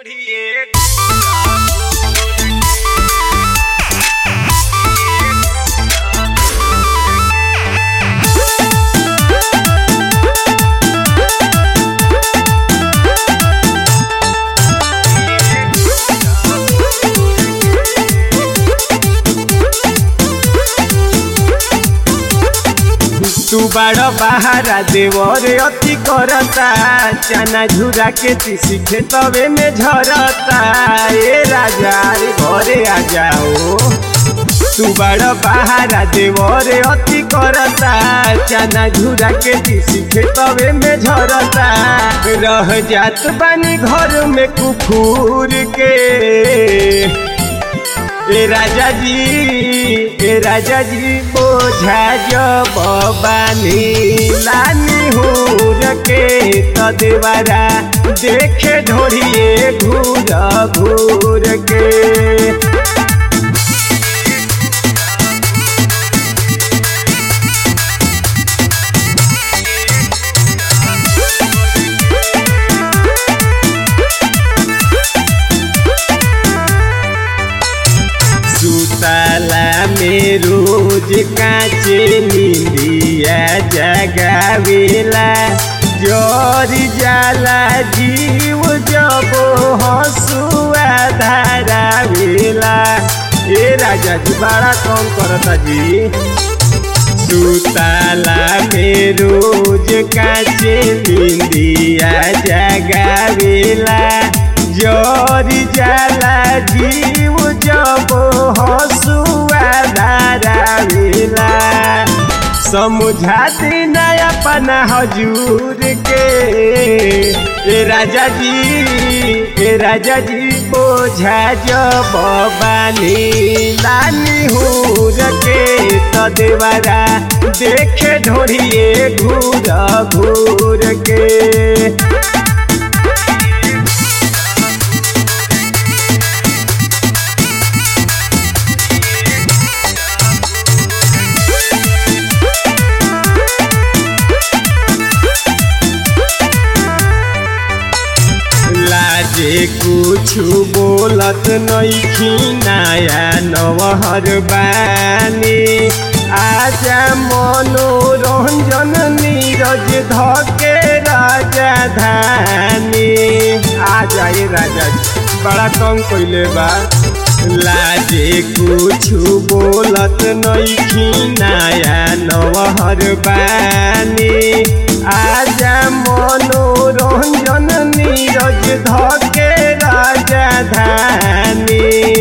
ढोढ़िए तू बड़ बहारा देवरे अति करता चना झुरा के तीसी खेतवे में झरता ए राजा रे घरे आ जाओ तू बड़ बहारा देवरे अति करता चना झुरा के तीसी खेतवे में झरता रह जात बानी घर में कुफूर के ए राजा जी ए राजा जी बोझा जब बानी लानी हूर के त देवारा देखे ढोरिए घूर घूर के सुतला में रोज काचे निंदिया जगावेला जोरी जाला जीव जब हसुआ धारावेला ए राजा जी बड़ा कौन करता जी सुतला में रोज काचे निंदिया जगावेला जोरी जाला जीव जब हसुआ धारावेला समझा देना अपना हजूर के ए राजा जी ए राजा जी बोझा जब बानी लानी हूर के त देवारा देखे ढोरिए घूर घूर के लाजे कुछ बोलत नइखी नया नवहर बानी आजा मनोरंजन नीरज धके राजा धानी आ जाए राजा बड़ा कम कइले बा लाजे कुछ बोलत नइखी नया नवहर बानी आजा मनोरंजन नीरज धके राजा धानी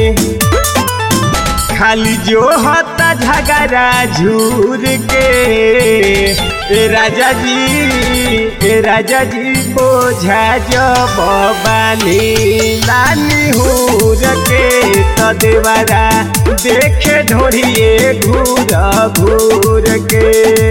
खाली जो होता झगड़ा झूर के ए राजा जी ए राजा जी बोझा जब बानी लानी हूर के त देवारा देखे ढोरिए घूर घूर के